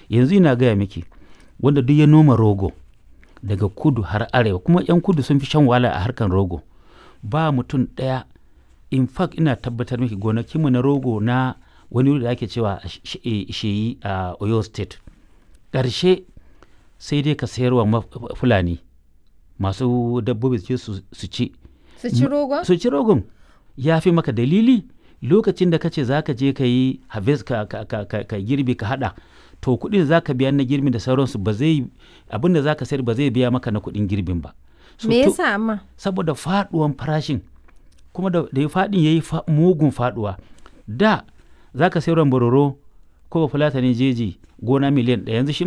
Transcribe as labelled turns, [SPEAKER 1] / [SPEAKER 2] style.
[SPEAKER 1] yanzu ina gaya miki wanda duk ya noma rogo daga kudu har arewa kuma 'yan kudu sun fi shan wahala a harkan rogo ba mutum ɗaya in fact ina tabbatar miki gonakinmu na rogo na wani wuri da ake cewa sheyi a oyo state ƙarshe sai dai ka sayarwa ma- fulani masu dabbobi su je su su ci
[SPEAKER 2] Su ci rogon?
[SPEAKER 1] su ci rogon ya fi maka dalili lokacin da ka ce za ka je ka yi harvest ka, ka, ka, ka, ka girbi ka hada to kuɗin da za ka biya na girbin da sauransu ba zai abin da za ka sayar ba zai biya maka na kuɗin girbin ba So,
[SPEAKER 2] Me
[SPEAKER 1] to-
[SPEAKER 2] yasa amma?
[SPEAKER 1] saboda faduwan farashin kuma da, da faɗin ya yi mugun faduwa da za ka sayar bororo ko fulatani jeji gona miliyan ɗaya yanzu shi